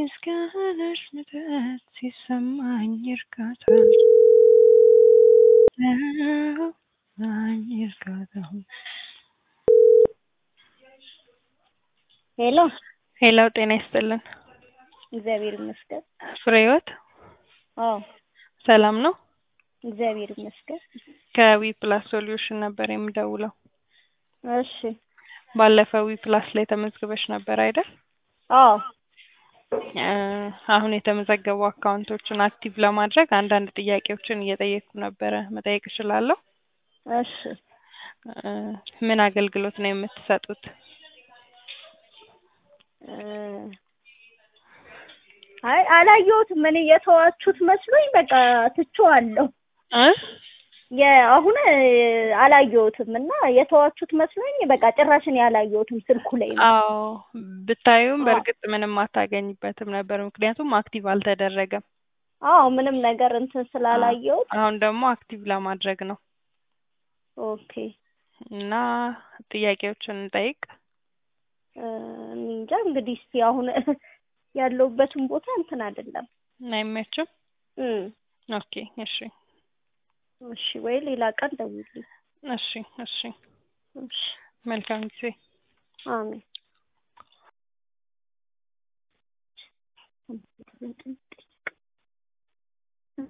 በምስጋናሽ ምሕረት ሲሰማኝ እርካታ ሲሰማኝ እርካታ ሄሎ ሄሎ ጤና ይስጥልን እግዚአብሔር ይመስገን። ፍሬህይወት አዎ ሰላም ነው? እግዚአብሔር ይመስገን። ከዊ ፕላስ ሶሉሽን ነበር የምደውለው። እሺ ባለፈው ዊ ፕላስ ላይ ተመዝግበሽ ነበር አይደል? አዎ እ አሁን የተመዘገቡ አካውንቶችን አክቲቭ ለማድረግ አንዳንድ ጥያቄዎችን እየጠየቅኩ ነበረ። መጠየቅ እችላለሁ? እሺ እ ምን አገልግሎት ነው የምትሰጡት? እ አይ አላየሁትም። እኔ የተዋችሁት መስሎኝ በቃ ትቼዋለሁ። እ የአሁን አላየሁትም እና የተዋችሁት መስሎኝ በቃ ጭራሽ እኔ አላየሁትም ስልኩ ላይ ነው። አዎ ብታዩም አዎ። በእርግጥ ምንም አታገኝበትም ነበር፣ ምክንያቱም አክቲቭ አልተደረገም። አዎ ምንም ነገር እንትን ስላላየሁት አሁን ደግሞ አክቲቭ ለማድረግ ነው ኦኬ እና ጥያቄዎችን እንጠይቅ። እ እኔ እንጃ እንግዲህ እስቲ አሁን ያለሁበትን ቦታ እንትን አይደለም። አይመችም? እም ኦኬ እሺ እሺ ወይ ሌላ ቀን ደውልልኝ። እሺ እሺ እሺ መልካም ጊዜ። አሜን።